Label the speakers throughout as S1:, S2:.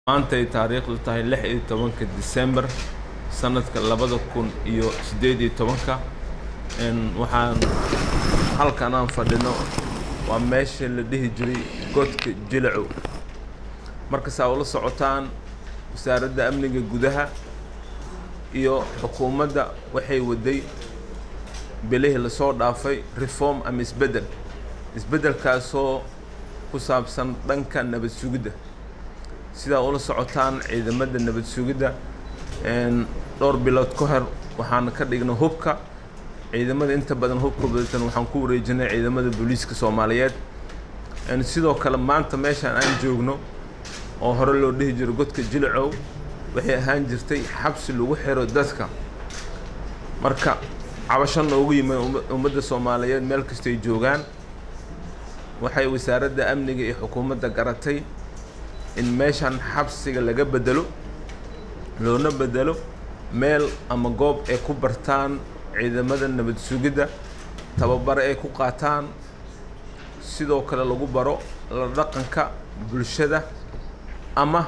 S1: maanta ay taariikhdu tahay lix iyo tobanka December sanadka labada kun iyo siddeed iyo tobanka een waxaan halkan aan fadhino waa meesha la dhihi jiray godka jilacow marka saa ula socotaan wasaaradda amniga gudaha iyo xukuumadda waxay waday bilihii lasoo dhaafay reform ama isbeddel isbeddelkaasoo ku saabsan dhanka nabad sugidda sidaa ula socotaan ciidamada nabad sugidda een dhowr bilood ka hor waxaan ka dhignay hubka ciidamada inta badan hubka badatan waxaan ku wareejinay ciidamada booliiska soomaaliyeed een sidoo kale maanta meeshaan aan joogno oo hore loo dhihi jiro godka jilacow waxay ahaan jirtay xabsi lagu xiro dadka marka cabasho noogu yimid ummadda soomaaliyeed meel kastay joogaan waxay wasaaradda amniga iyo xukuumadda garatay in meeshan xabsiga laga bedelo loona bedelo meel ama goob ay ku bartaan ciidamada nabad sugidda tababare ay ku qaataan sidoo kale lagu baro la dhaqanka bulshada ama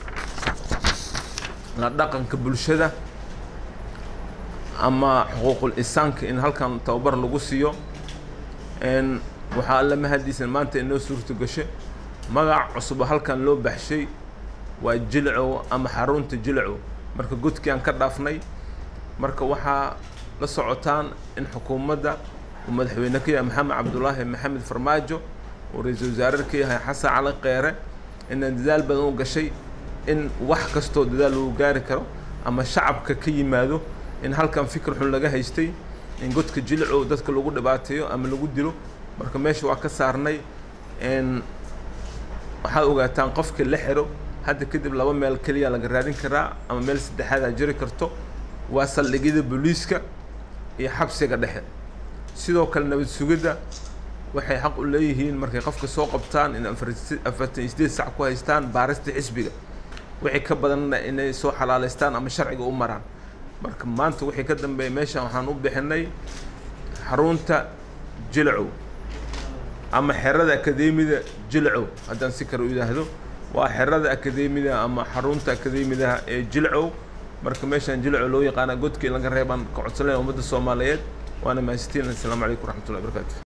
S1: la dhaqanka bulshada ama xuquuqul insaanka in halkan tababar lagu siiyo n waxaa alla mahadiisan maanta inoo suurto gasho magac cusubo halkan loo baxshay waa jilcow ama xarunta jilcow marka godkii aan ka dhaafnay marka waxaa la socotaan in xukuumadda uu madaxweyne ka yahay maxamed cabdulaahi maxamed farmaajo uu ra-iisul wasaare ka yahay xasan cali kheyre inaan dadaal badan u gashay in wax kastoo dadaal lagu gaari karo ama shacabka ka yimaado in halkan fikir xun laga haystay in godka jilcow dadka lagu dhibaateeyo ama lagu dilo marka meesha waa ka saarnay n waxaad ogaataan qofka la xiro hadda kadib laba meel keliya laga raadin karaa ama meel saddexaad aa jiri karto waa saldhigyada booliiska iyo xabsiga dhexe sidoo kale nabad sugidda waxay xaq u leeyihiin markay qofka soo qabtaan in afartan iyo sideed sac ku haystaan baarista xisbiga wixii ka badanna inay soo xalaalaystaan ama sharciga u maraan marka maanta wixii ka dambeeya meeshan waxaan u bixinay xarunta jilcow ama xerada akadeemida jilcow haddaan si kale u yidhaahdo waa xerada akadeemida ama xarunta akadeemidaha ee jilcow marka meeshaan jilcow loo yaqaana godkii laga reebaan ka codsanaya ummadda soomaaliyeed waana mahadsantiin assalaamu calaykum waraxmatullahi barakaatu